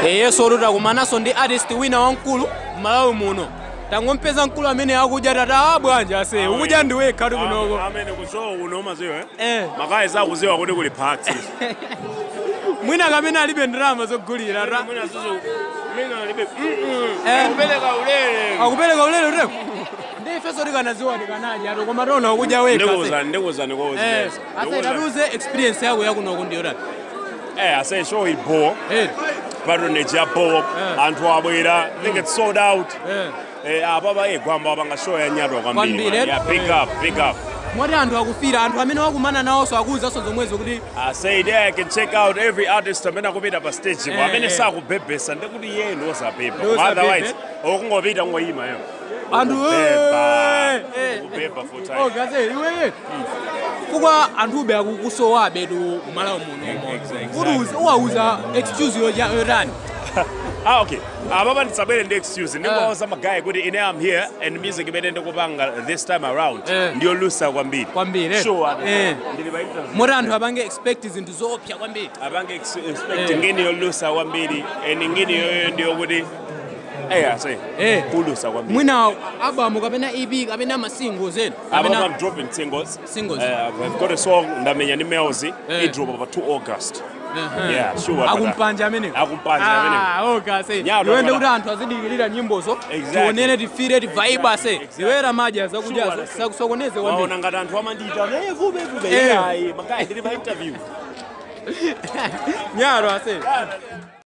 yeso tutakumananso ndi artist wina wamkulu m'malawi muno tangompeza mkulu amene akudya tata bwanja ase ukudya ndi wekha ti kunoko amene kusowa kuno umaziwa eh? Eh. makayi sakuziwa kuti kuli party mwina kamene alibe ndalama zogulira ta Mwina zuzu- mwina alibe- Eh. Kupereka ulere akupereka ulere uteko ndi ifenso tikanaziwa tikanadya to koma tona ukudya wekha ase ndikuwuzani ndikuwuzani Eh, kuwuzani ase tatiuze experience yako yakunoko ndiyo tati eh ase show ibo Eh, patronage ya bo anthu abwera think it's sold out eh. eh apapa eh gwamba apanga show ya nyatwa kwambiri Kwambiri, man. yeah pick eh. up pick up moti anthu akufira anthu amene wakumana nawonso akuwuzanso zomwezo kuti I say there I can check out every artist amene akupita pa stage Eh, kwa amene eh. sakubhebhesa ndikuti iye ndi osabhebha Ndi osabhebha. otherwise okungopita ngoyima yo anthu Ukubhebha. eh, eh. Ukubhebha full time. Oh, gaze iweye fukwa anthube akukusowabe tu malawi muno kuti uwauza excuse yoja- yotani ah okay apapa ndisabwere ndi excuse ndingawuza magayi kuti ine am here and music imene ndikupanga this time around Eh. ndiyolusa kwambiri kwambiri eh. sure Eh. ndili pa interview moti anthu apange expect zinthu zoopsa kwambiri apange ex- expect Eh. ngini yolusa kwambiri and ngini yoyo ndiyokuti eya say Eh. kulusa kwambiri mwina albamu kapena ep kapena masingles enu Apapa kapena I'm dropping singles. Singles. Uh, I've got a song ndamenya ndi Melzy. Eh. It drop over 2 August. Ehe. Yeah, sure. akumpanja amenewo Akumpanja amenewo. okase Nyalo, iwende nyalo. kuti anthu azidikirira nyimbozo Exactly. tionene tifire tivaibe ase ziwera madya zakudya Sure, that's it. sakusokoneze kwambiri Waona ngati anthu amandita eh vube vube Eh. yeah magayi ndili pa interview. nyaro ase